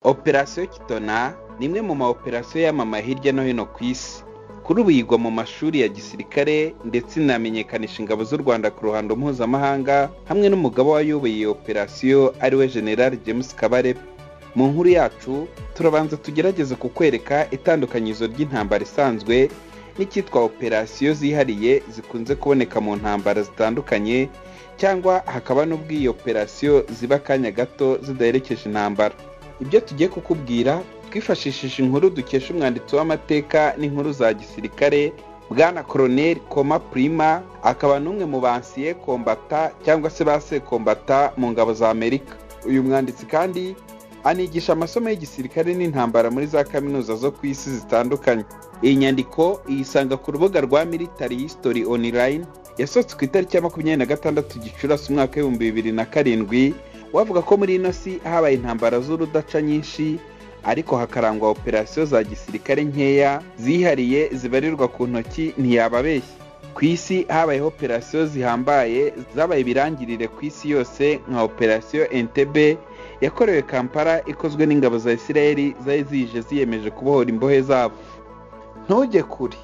operasiyo kitona ni imwe mu ma operasiyo yamama hirya no hino ku isi kuri ubu yigwa mu mashuri ya gisirikare ndetse inamenyekanisha ingabo z'u rwanda ku ruhando mpuzamahanga hamwe n'umugabo wayoboye iyo operasiyo ariwe general james kabarebe mu nkuru yacu turabanza tugerageze kukwereka itandukanyirizo ry'intambara isanzwe n'icyitwa operasiyo zihariye zikunze kuboneka mu ntambara zitandukanye cyangwa hakaba n'ubwo iyi operasiyo ziba akanya gato zidaherekeje intambara ibyo tugiye kukubwira twifashishije inkuru dukesha umwanditsi w'amateka n'inkuru za gisirikare bwana koroneri koma purima akaba n'umwe mu bansiye kombata cyangwa se ba sekombata mu ngabo za amerika uyu mwanditsi kandi anigisha amasomo y'igisirikare n'intambara muri za kaminuza zo ku isi zitandukanye iyi nyandiko iyisanga ku rubuga rwa military history online yasohotse ku itariki ya makumyabiri na gatandatu gicurasi umwaka w'ibihumbi bibiri na karindwi wavuga ko muri ino si habaye intambara z'urudaca nyinshi ariko hakarangwa operasiyo za gisirikare nkeya zihariye zibarirwa ku ntoki ntiyababeshya ku isi habayeho operasiyo zihambaye zabaye ibirangirire ku isi yose nka operasiyo entebe yakorewe kampala ikozwe n'ingabo za isiraheli zari zije ziyemeje kubohora imbohe zabo ntujye kure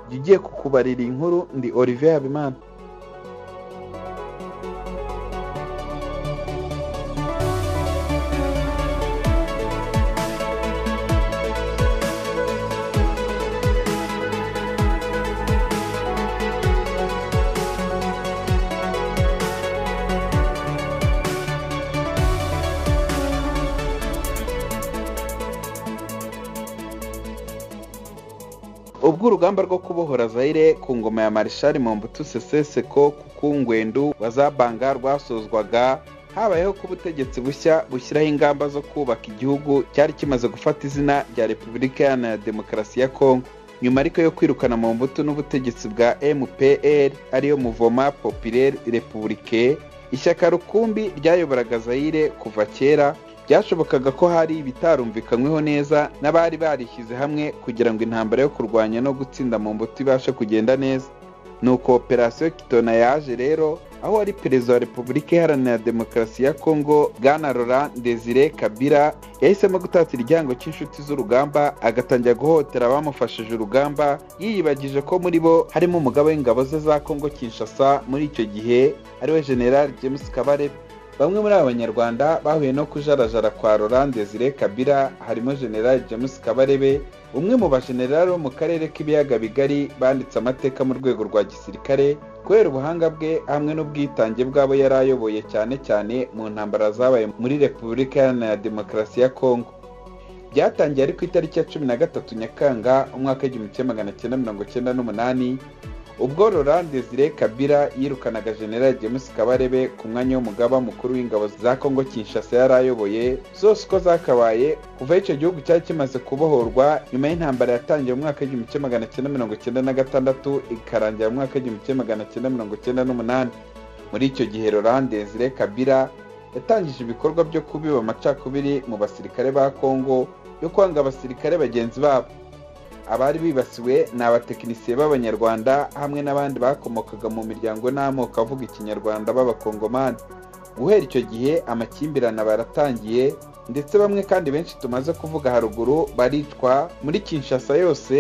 jya ugiye kukubarira iyi nkuru ndi olivier habimana ubwo urugamba rwo kubohora zaire ku ngoma ya marishari mombutu seseseko ku ngwendu wa za banga rwasozwaga habayeho ko ubutegetsi bushya bushyiraho ingamba zo kubaka igihugu cyari kimaze gufata izina rya repubulika iharanira demokarasi ya kongo nyuma ariko yo kwirukana mu mbuto n'ubutegetsi bwa mpr ariyo muvoma populaire repubulike ishyaka rukumbi ryayoboraga zaire kuva kera byashobokaga ko hari ibitarumvikanyweho neza n'abari barishyize hamwe kugira ngo intambara yo kurwanya no gutsinda mu mbuto ibashe kugenda neza ni uko operasiyo kitona yaje rero aho wari perezida wa repubulika iharanira demokarasi ya kongo bwana laurent desire kabila yahisemo gutatira igihango cy'inshuti z'urugamba agatangira guhotera abamufashije urugamba yiyibagije ko muri bo harimo umugabo w'ingabo ze za kongo kinshasa muri icyo gihe ariwe general james kabarebe bamwe muri aba banyarwanda bahuye no kujarajara kwa Laurent Desire Kabila harimo General James Kabarebe umwe mu bajenerali bo mu karere k'ibiyaga bigari banditse amateka mu rwego rwa gisirikare kubera ubuhanga bwe hamwe n'ubwitange bw'abo yari ayoboye cyane cyane mu ntambara zabaye muri Repubulika Iharanira Demokarasi ya Kongo byatangiye ari ku itariki ya cumi na gatatu Nyakanga umwaka w'igihumbi kimwe magana cyenda mirongo cyenda n'umunani ubwo Laurent Desire Kabila yirukanaga General James Kabarebe ku mwanya w'umugaba mukuru w'ingabo za Kongo Kinshasa yari ayoboye zose uko zakabaye kuva icyo gihugu cyari kimaze kubohorwa nyuma y'intambara yatangiye mu mwaka w'igihumbi kimwe magana cyenda mirongo cyenda na gatandatu ikarangira mu mwaka w'igihumbi kimwe magana cyenda mirongo cyenda n'umunani muri icyo gihe Laurent Desire Kabila yatangije ibikorwa byo kubiba amacakubiri mu basirikare ba Kongo yo kwanga abasirikare bagenzi babo abari bibasiwe ni abatekinisiye b'abanyarwanda hamwe n'abandi bakomokaga mu miryango n'amoko avuga ikinyarwanda b'abakongomani guhera icyo gihe amakimbirane baratangiye ndetse bamwe kandi benshi tumaze kuvuga haruguru baricwa muri kinshasa yose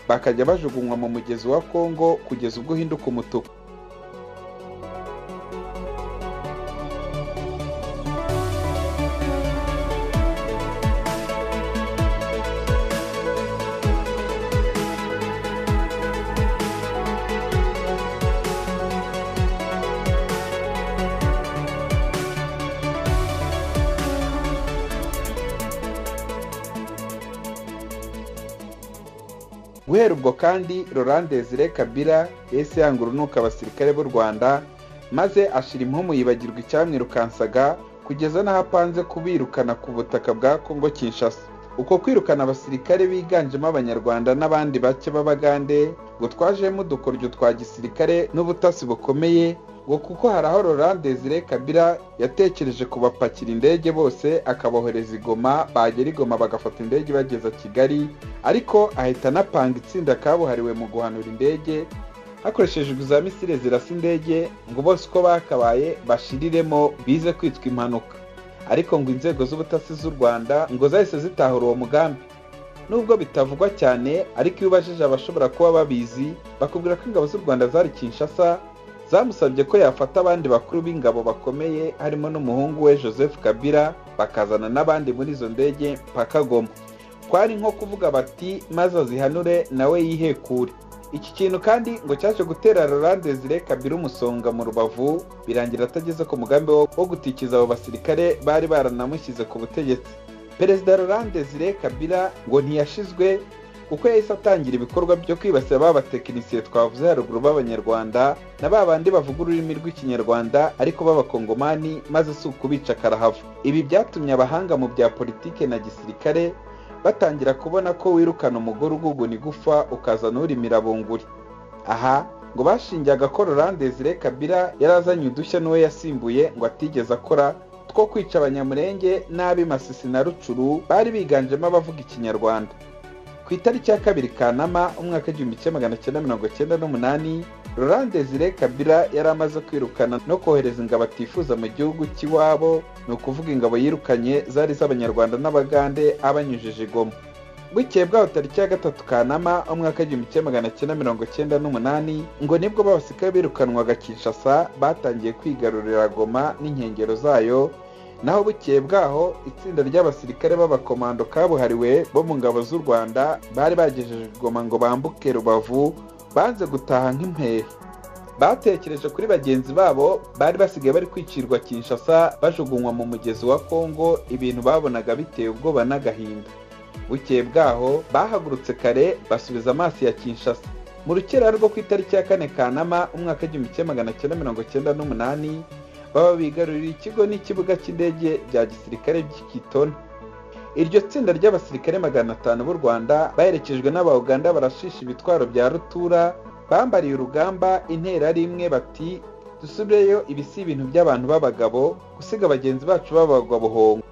bakajya bajugunywa mu mugezi wa kongo kugeza ubwo uhinduka umutuku guhera ubwo kandi Laurent Desire Kabila yahise yanga urunuka abasirikare b'u Rwanda maze ashira impumu yibagirwa icyamwirukansaga kugeza n'aho apanze kubirukana ku butaka bwa Kongo Kinshasa uko kwirukana abasirikare biganjemo abanyarwanda n'abandi bake b'abagande ngo twajemo udukoryo twa gisirikare n'ubutasi bukomeye ngo kuko hari aho Laurent Desire Kabila yatekereje kubapakira indege bose akabohereza i Goma bagera i Goma bagafata indege ibageza Kigali ariko ahita anapanga itsinda kabuhariwe mu guhanura indege hakoreshejwe za misile zirasa indege ngo bose uko bakabaye bashiriremo bize kwitwa impanuka ariko ngo inzego z'ubutasi z'u rwanda ngo zahise zitahura uwo mugambi nubwo bitavugwa cyane ariko iyo ubajije abashobora kuba babizi bakubwira ko ingabo z'u rwanda zari kinshasa zamusabye ko yafata abandi bakuru b'ingabo bakomeye harimo n'umuhungu we joseph kabila bakazana n'abandi muri izo ndege mpaka goma kwari nko kuvuga bati maze azihanure nawe yihekure iki kintu kandi ngo cyaje gutera Laurent zire kabiri umusonga mu rubavu birangira atageze ku mugambi wo gutikiza abo basirikare bari baranamushyize ku butegetsi perezida Laurent zire kabira ngo ntiyashizwe kuko yahise atangira ibikorwa byo kwibasira ba batekinisiye twavuze haruguru b'abanyarwanda na ba bandi bavuga ururimi rw'ikinyarwanda ariko b'abakongomani maze si ukubica karahava ibi byatumye abahanga mu bya politike na gisirikare batangira kubona ko wirukana umugore uguguna igufa ukazana urimira bunguri aha ngo bashingiye ko Desire kabira yari azanye udushya n'uwo yasimbuye ngo atigeze akora two kwica abanyamurenge n'ab'i masisi na rucuru bari biganjemo abavuga ikinyarwanda ku itariki ya kabiri kanama umwaka w'igihumbi kimwe magana cyenda mirongo cyenda n'umunani Desire kabira yari amaze kwirukana no kohereza ingabo atifuza mu gihugu cy'iwabo ni ukuvuga ingabo yirukanye zari iz'abanyarwanda n'abagande abanyujije igoma bukeye bwaho tariki ya gatatu kanama umwaka w'igihumbi kimwe magana cyenda mirongo cyenda n'umunani ngo nibwo babasika birukanwaga kinshasa batangiye kwigarurira goma n'inkengero zayo naho bukeye bwaho itsinda ry'abasirikare b'abakomando kabuhariwe bo mu ngabo z'u rwanda bari bagejeje igoma ngo bambuke rubavu banze gutaha nk'impehe batekereje kuri bagenzi babo bari basigaye bari kwicirwa kinshasa bajugunywa mu mugezi wa kongo ibintu babonaga biteye ubwoba n'agahinda bukeye bwaho bahagurutse kare basubiza amaso ya kinshasa mu rukera rwo ku itariki ya kane kanama umwaka w'igihumbi kimwe magana cyenda mirongo cyenda n'umunani baba bigarurira ikigo n'ikibuga cy'indege bya gisirikare by'ikitona iryo tsinda ry'abasirikare magana atanu b'u rwanda baherekejwe n'abauganda barashisha ibitwaro bya rutura bambariye urugamba intera ari imwe bati dusubireyo ibi si ibintu by'abantu b'abagabo gusiga bagenzi bacu b'abagobohongo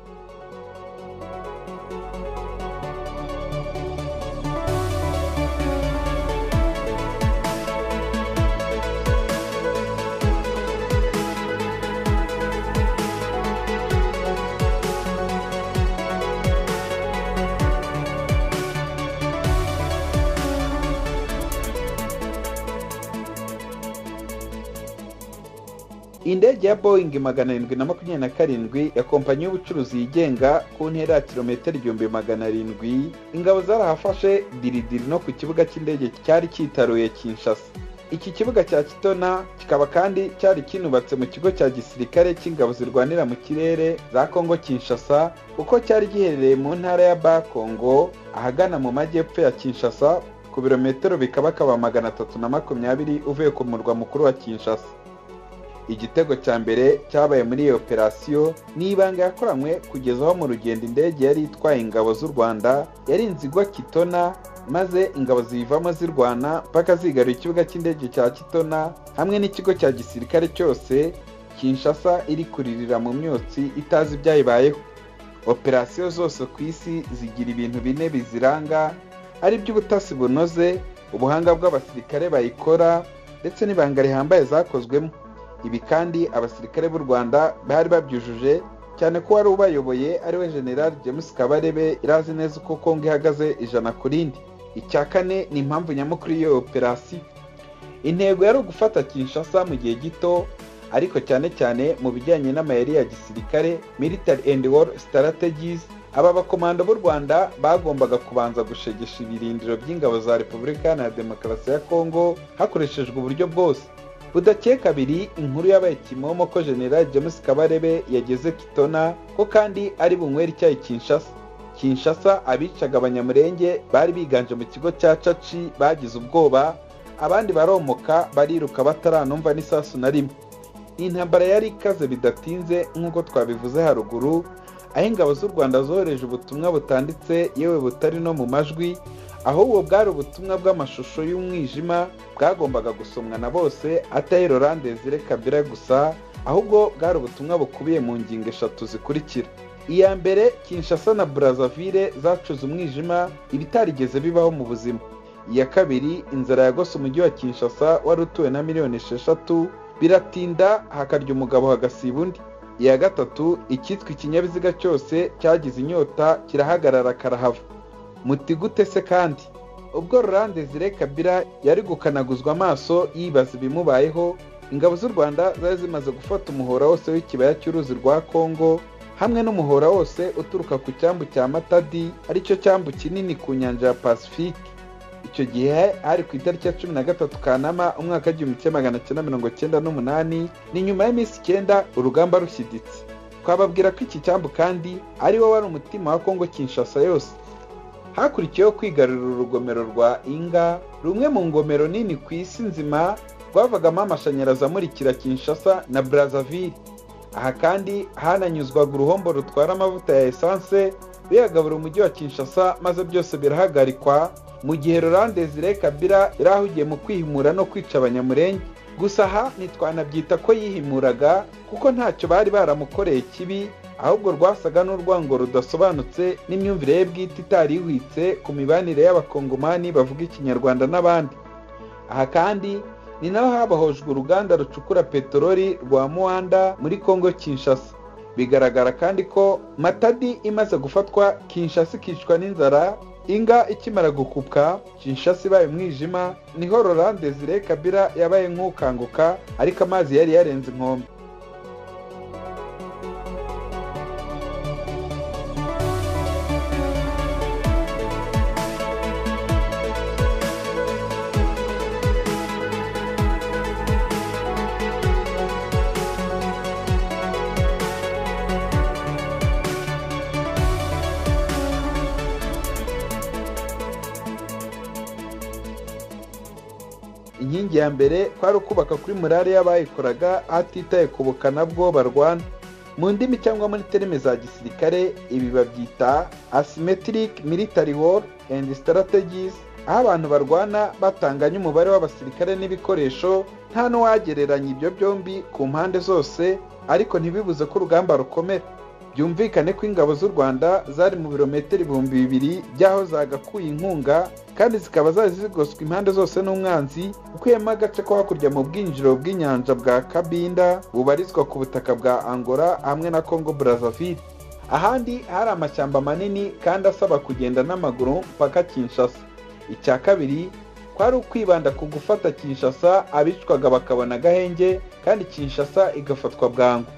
indege ya boyingi magana arindwi na makumyabiri na karindwi ya kompanyi y'ubucuruzi yigenga ku ntera ya kilometero igihumbi magana arindwi ingabo zarahafashe diridiri no ku kibuga cy'indege cyari cyitaruye kinshasa iki kibuga cya kitona kikaba kandi cyari kinubatse mu kigo cya gisirikare cy'ingabo zirwanira mu kirere za kongo kinshasa kuko cyari giherereye mu ntara ya bakongo ahagana mu majyepfo ya kinshasa ku birometero bikabakaba magana atatu na makumyabiri uvuye ku murwa mukuru wa kinshasa igitego cya mbere cyabaye muri iyo operasiyo ni ibanga yakoranywe kugeza aho mu rugendo indege yari itwaye ingabo z'u rwanda yarinze igwa kitona maze ingabo ziyivamo zirwana mpaka zigarura ikibuga cy'indege cya kitona hamwe n'ikigo cya gisirikare cyose kinshasa iri kuririra mu myotsi itazi ibyayibayeho operasiyo zose ku isi zigira ibintu bine biziranga ari by'ubutasi bunoze ubuhanga bw'abasirikare bayikora ndetse n'ibanga rihambaye zakozwemo ibi kandi abasirikare b'u rwanda bari babyujuje cyane ko wari ubayoboye ariwe general james kabarebe irazi neza uko kongo ihagaze ijana ku rindi icya kane ni impamvu nyamukuru y'iyo operasiyo intego yari ugufata kinshasa mu gihe gito ariko cyane cyane mu bijyanye n'amayeri ya gisirikare military and war strategies aba bakomando b'u rwanda bagombaga kubanza gushegesha ibirindiro by'ingabo za repubulika iharanira demokarasi ya kongo hakoreshejwe uburyo bwose budakeye kabiri inkuru yabaye kimomo ko general james kabarebe yageze kitona ko kandi ari bunywera icyayi kinshasa kinshasa abicaga abanyamurenge bari biganje mu kigo cya caci bagize ubwoba abandi baromoka bariruka bataranumva n'isasu na rimwe intambara yari ikaze bidatinze nk'uko twabivuze haruguru aho ingabo z'u rwanda zohereje ubutumwa butanditse yewe butari no mu majwi ahubwo bwari ubutumwa bw'amashusho y'umwijima bwagombaga gusomwa na bose atari Desire kabira gusa ahubwo bwari ubutumwa bukubiye mu ngingo eshatu zikurikira iya mbere kinshasa na burazavire zacuze umwijima ibitarigeze bibaho mu buzima iya kabiri inzara yagose umujyi wa kinshasa wari utuwe na miliyoni esheshatu biratinda hakarya umugabo hagasiba undi iya gatatu icyitwa ikinyabiziga cyose cyagize inyota kirahagarara karahava muti gute se kandi ubwo rurande zire kabira yari gukanaguzwa amaso yibaza ibimubayeho ingabo z'u rwanda zari zimaze gufata umuhora wose w'ikibaya cy'uruzi rwa kongo hamwe n'umuhora wose uturuka ku cyambu cya matadi aricyo cyambu kinini ku nyanja ya pasifike icyo gihe hari ku itariki ya cumi na gatatu kanama umwaka w'igihumbi kimwe magana cyenda mirongo cyenda n'umunani ni nyuma y'iminsi icyenda urugamba rushyiditse twababwira ko iki cyambu kandi ari wo wari umutima wa kongo kinshasa yose hakurikiyeho kwigarurira urugomero rwa inga rumwe mu ngomero nini ku isi nzima rwavagamo amashanyarazi amurikira kinshasa na brazzaville aha kandi hananyuzwaga uruhombo rutwara amavuta ya esanse ruyagabura umujyi wa kinshasa maze byose birahagarikwa mu gihe rurandezire kabira yari ahugiye mu kwihimura no kwica abanyamurenge gusa aha ntitwanabyita ko yihimuraga kuko ntacyo bari baramukoreye kibi ahubwo rwasaga n'urwango rudasobanutse n'imyumvire ye bwite itari ihwitse ku mibanire y'abakongomani bavuga ikinyarwanda n'abandi aha kandi ni naho habahojwe uruganda rucukura peteroli rwa muwanda muri kongo kinshasa bigaragara kandi ko matadi imaze gufatwa kinshasa ikicwa n'inzara inga ikimara gukupka kinshasa ibaye umwijima niho rorande zire kabira yabaye nk'ukanguka ariko amazi yari yarenze inkombe inkingi ya mbere kwari ukubaka kuri murare y'abayikoraga hatitaye ku bukana bwo barwana mu ndimi cyangwa muri terime za gisirikare ibi babyita asymmetric military war and strategies aho abantu barwana batanganya umubare w'abasirikare n'ibikoresho nta n'uwagereranya ibyo byombi ku mpande zose ariko ntibibuze ko urugamba rukomera byumvikane ko ingabo z'u rwanda zari mu birometero ibihumbi bibiri by'aho zagakuye inkunga kandi zikaba zari zigoswe impande zose n'umwanzi ukuyemo agace ko hakurya mu bwinjiriro bw'inyanja bwa kabinda bubarizwa ku butaka bwa angola hamwe na congo brazzaville ahandi hari amashyamba manini kandi asaba kugenda n'amaguru mpaka kinshasa icya kabiri kwari ukwibanda ku gufata kinshasa abicwaga bakabona agahenge kandi kinshasa igafatwa bwangu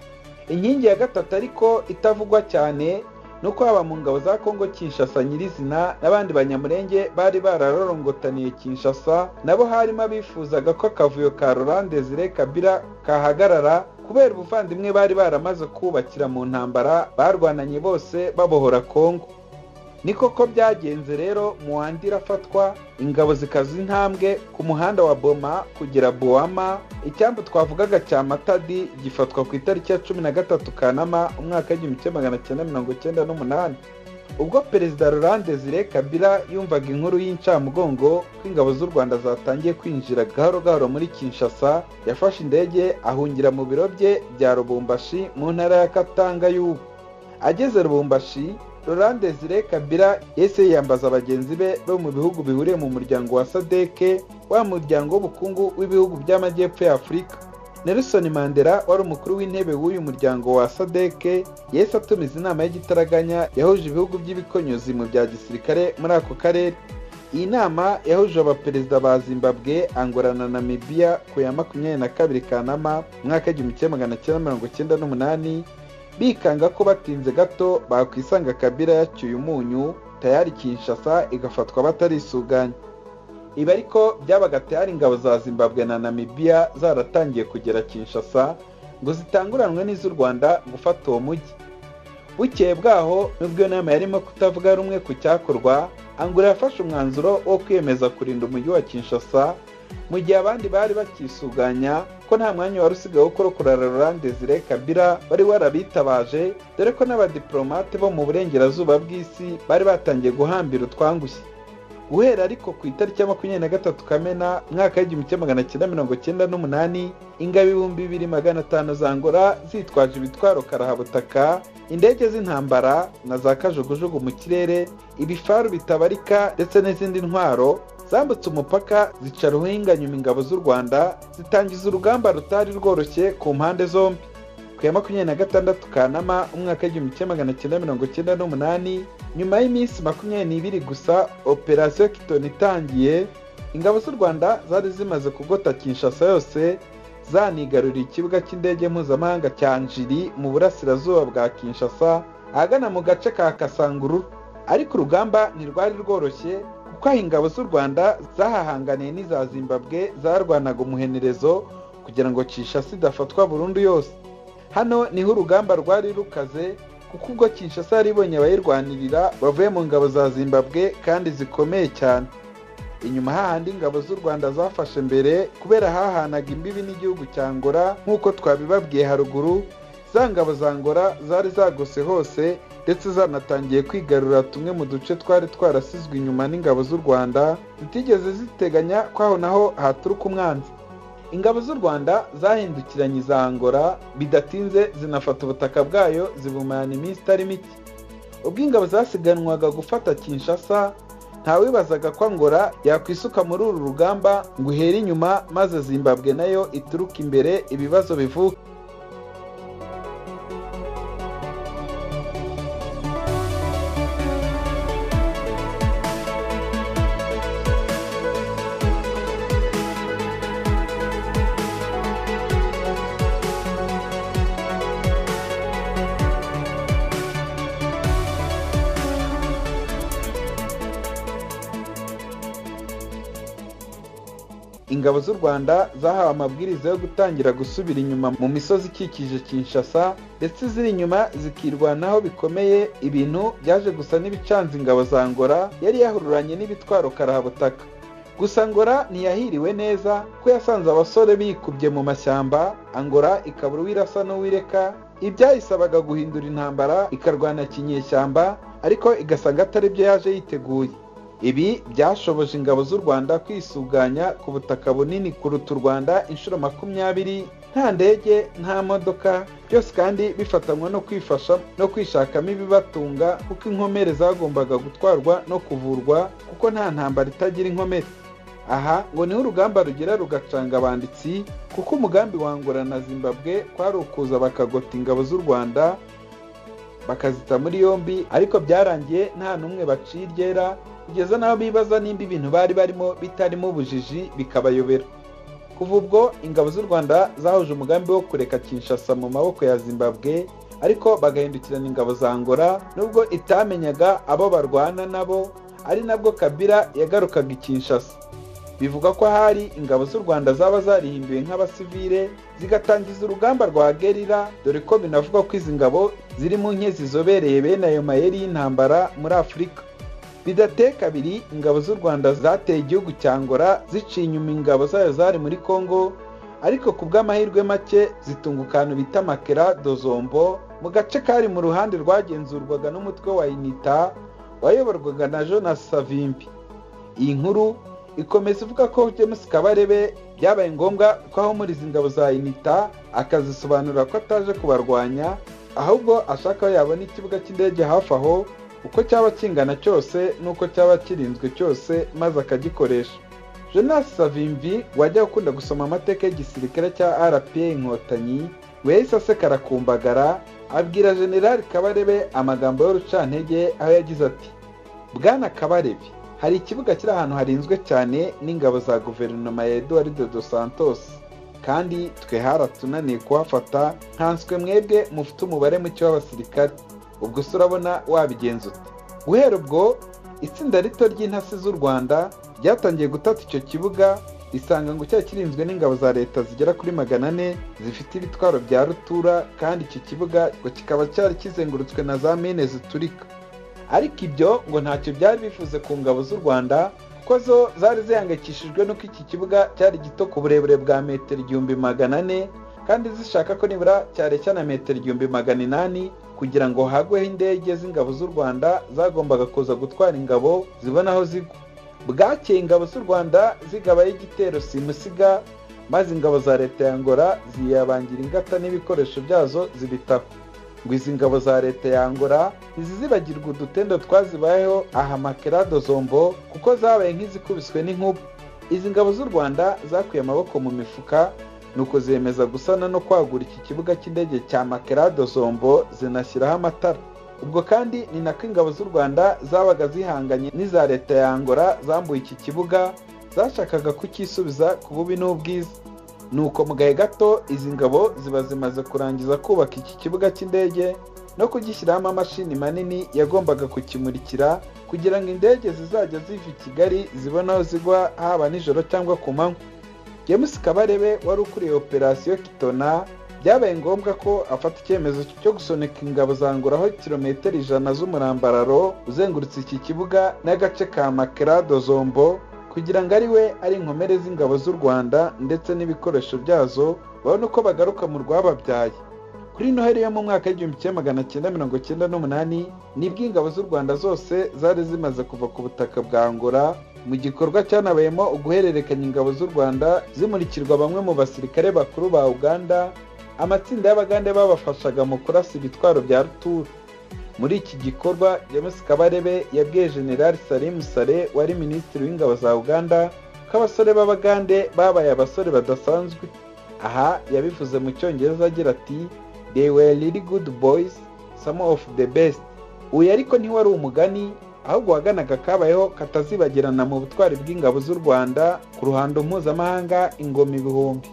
inkingi ya gatatu ariko itavugwa cyane ni uko haba mu ngabo za kongo kinshasa nyirizina n'abandi banyamurenge bari bararorongotaniye kinshasa nabo harimo abifuzaga ko akavuyo ka rurande zire kabira kahagarara kubera ubuvandimwe bari baramaze kubakira mu ntambara barwananye bose babohora kongo ni koko byagenze rero muwandi irafatwa ingabo zikaza intambwe ku muhanda wa boma kugera buwama icyambu twavugaga cya matadi gifatwa ku itariki ya cumi na gatatu kanama umwaka w'igihumbi kimwe magana cyenda mirongo cyenda n'umunani ubwo perezida rurande zire kabira yumvaga inkuru y'incamugongo ko ingabo z'u rwanda zatangiye kwinjira gahoro gahoro muri kinshasa yafashe indege ahungira mu biro bye bya rubumbashi mu ntara ya katanga y'ubu ageze rubumbashi rurande zire kabira yahise yiyambaza bagenzi be bo mu bihugu bihuriye mu muryango wa sadeke wa muryango w'ubukungu w'ibihugu by'amajyepfo ya afurika nelson mandela wari umukuru w'intebe w'uyu muryango wa sadeke yahise atumiza inama y'igitaraganya yahuje ibihugu by'ibikonyuzi mu bya gisirikare muri ako karere iyi nama yahuje abaperezida ba zimbabwe angola na namibiya ku ya makumyabiri na kabiri kanama mwaka w'igihumbi kimwe magana cyenda mirongo cyenda n'umunani bikanga ko batinze gato bakwisanga kabira yacyuye umunyu tayari kinshasa igafatwa batarisuganya ibi ariko byabaga tayari ingabo za zimbabwe na namibiya zaratangiye kugera kinshasa ngo zitanguranwe n'iz'u rwanda gufata uwo mujyi bukeye bwaho n'ubwo iyo nama yarimo kutavuga rumwe ku cyakorwa angura yafashe umwanzuro wo kwiyemeza kurinda umujyi wa kinshasa mu gihe abandi bari bakisuganya ko nta mwanya wari usigaye wo kurokora rurande zire kabira wari warabitabaje dore ko n'abadiplomate bo mu burengerazuba bw'isi bari batangiye guhambira utwangushye guhera ariko ku itariki ya makumyabiri na gatatu kamena umwaka w'igihumbi kimwe magana cyenda mirongo cyenda n'umunani ingabo ibihumbi bibiri magana atanu zangora zitwaje ibitwaro karahabutaka indege z'intambara na za kajugujugu mu kirere ibifaru bitabarika ndetse n'izindi ntwaro zambutse umupaka zica ruhinganyuma ingabo z'u rwanda zitangiza urugamba rutari rworoshye ku mpande zombi ku ya makumyabiri na gatandatu kanama umwaka w'igihumbi kimwe magana cyenda mirongo cyenda n'umunani nyuma y'iminsi makumyabiri n'ibiri gusa operasiyo kitoni itangiye ingabo z'u rwanda zari zimaze kugota kinshasa yose zanigaruriye ikibuga cy'indege mpuzamahanga cya njiri mu burasirazuba bwa kinshasa ahagana mu gace ka kasanguru ariko urugamba ntirwari rworoshye kuko aho ingabo z'u rwanda zahahanganiye n'iza zimbabwe zarwanaga umuhenerezo kugira ngo kinshasa idafatwa burundu yose hano niho urugamba rwari rukaze kuko ubwo kinshasa yari ibonye abayirwanirira bavuye mu ngabo za zimbabwe kandi zikomeye cyane inyuma hahandi ingabo z'u rwanda zafashe mbere kubera hahanaga imbibi n'igihugu cya ngora nk'uko twabibabwiye haruguru za ngabo za ngora zari zagose hose ndetse zanatangiye kwigarura tumwe mu duce twari twarasizwe inyuma n'ingabo z'u rwanda zitigeze ziteganya ko aho naho haturuka umwanzi ingabo z'u rwanda zahindukiranye iza ngora bidatinze zinafata ubutaka bwayo zibumarana iminsi itari mike ubwo ingabo zasiganwaga gufata kinshasa ntawibazaga ko ngora yakwisuka muri uru rugamba ngo uhere inyuma maze zimbabwe nayo ituruka imbere ibibazo bivuka ingabo z'u rwanda zahawe amabwiriza yo gutangira gusubira inyuma mu misozi ikikije kinshasa ndetse ziri inyuma zikirwanaho bikomeye ibintu byaje gusa n'ibicanze ingabo za ngora yari yahururanye n'ibitwaro karahabutaka gusa ngora ntiyahiriwe neza ko yasanze abasore bikubye mu mashyamba angora ikabura uwirasa n'uwireka ibyayisabaga guhindura intambara ikarwana kinyeshyamba ariko igasanga atari byo yaje yiteguye ibi byashoboje ingabo z'u rwanda kwisuganya ku butaka bunini kuruta u rwanda inshuro makumyabiri nta ndege nta modoka byose kandi bifatanywa no kwifasha no kwishakamo ibibatunga kuko inkomere zagombaga gutwarwa no kuvurwa kuko nta ntambara itagira inkomere aha ngo niho urugamba rugera rugacanga abanditsi kuko umugambi wangura na zimbabwe kwari ukuza bakagota ingabo z'u rwanda bakazita muri yombi ariko byarangiye nta n'umwe baciye iryera kugeza n'aho bibaza nimba ibintu bari barimo bitarimo ubujiji bikabayobera kuva ubwo ingabo z'u rwanda zahuje umugambi wo kureka kinshasa mu maboko ya zimbabwe ariko bagahindukirana ingabo za ngora nubwo itamenyaga abo barwana nabo ari nabwo kabira yagarukaga i kinshasa bivuga ko ahari ingabo z'u rwanda zaba zarihinduye nk'abasivire zigatangiza urugamba rwa gerira dore ko binavugwa ko izi ngabo ziri mu nke zizobereye bene ayo mayeri y'intambara muri afurika bidateye kabiri ingabo z'u rwanda zateye igihugu cya ngora ziciye inyuma ingabo zayo zari muri congo ariko ku bw'amahirwe make zitunga akantu bita makera dozombo mu gace kari mu ruhande rwagenzurwaga n'umutwe wa inita wayoborwaga na jonas savimbi iyi nkuru ikomeza ivuga ko james kabarebe byabaye ngombwa ko ahumuriza ingabo za inita akazisobanurira ko ataje kubarwanya ahubwo ashaka aho yabona ikibuga cy'indege hafi aho uko cyaba kingana cyose n'uko cyaba kirinzwe cyose maze akagikoresha jonas savimvi wajya ukunda gusoma amateka y'igisirikare cya rpa inkotanyi we yahise asekara ku mbagara abwira generali kabarebe amagambo y'urucantege aho yagize ati bwana kabarebe hari ikibuga kiri ahantu harinzwe cyane n'ingabo za guverinoma ya eduardo dos santos kandi twe haratunaniye kuhafata nkanswe mwebwe mufite umubare muke w'abasirikare ubwo se urabona wabigenza ute guhera ubwo itsinda rito ry'intasi z'u rwanda ryatangiye gutata icyo kibuga risanga ngo cyari kirinzwe n'ingabo za leta zigera kuri magana ane zifite ibitwaro bya rutura kandi iki kibuga ngo kikaba cyari kizengurutswe na za mine ziturika ariko ibyo ngo ntacyo byari bivuze ku ngabo z'u rwanda kuko zo zari zihangayikishijwe n'uko iki kibuga cyari gito ku burebure bwa metero igihumbi magana ane kandi zishaka ko nibura cyareshya na metero igihumbi magana inani kugira ngo hagweho indege z'ingabo z'u rwanda zagombaga kuza gutwara ingabo zibona aho zigwa bwakeye ingabo z'u rwanda zigabaye igitero simusiga maze ingabo za leta ya ngora ziyabangira ingata n'ibikoresho byazo zibitaho ngo izi ngabo za leta ya ngora ntizizibagirwa udutendo twazibayeho aha makerado zombo kuko zabaye nk'izikubiswe n'inkuba izi ngabo z'u rwanda zakuye amaboko mu mifuka ni ukuzemeza gusana no kwagura iki kibuga cy'indege cya makerado zombo zinashyiraho amatara ubwo kandi ni nako ingabo z'u rwanda zabaga zihanganye n'iza leta ya angola zambuye iki kibuga zashakaga kucyisubiza ku bubi n'ubwiza nuko mu gahe gato izi ngabo ziba zimaze kurangiza kubaka iki kibuga cy'indege no kugishyiramo amashini manini yagombaga kukimurikira kugira ngo indege zizajya ziva i kigali zibone aho zigwa haba nijoro cyangwa ku manywa james kabarebe wari ukuriye operasiyo kitona byabaye ngombwa ko afata icyemezo cyo gusunika ingabo zanguraho kilometero ijana z'umurambararo uzengurutse iki kibuga n'agace ka makerado zombo kugira ngo ari we ari inkomere z'ingabo z'u rwanda ndetse n'ibikoresho byazo babone uko bagaruka mu rwababyaye kuri noheli yo mu mwaka w'igihumbi kimwe magana cyenda mirongo cyenda n'umunani nibwo ingabo z'u rwanda zose zari zimaze kuva ku butaka bwa angola mu gikorwa cyanabayemo uguhererekanya ingabo z'u rwanda zimurikirwa bamwe mu basirikare bakuru ba uganda amatsinda y'abagande babafashaga mu kurasa ibitwaro bya rutura muri iki gikorwa james kabarebe yabwiye generali salimu sare wari minisitiri w'ingabo za uganda ko abasore b'abagande babaye abasore badasanzwe aha yabivuze mu cyongereza agira ati they were really good boys some of the best uyu ariko ntiwari umugani ahubwo waganaga kabayeho katazibagirana mu butwari bw'ingabo z'u rwanda ku ruhando mpuzamahanga ingoma ibihumbi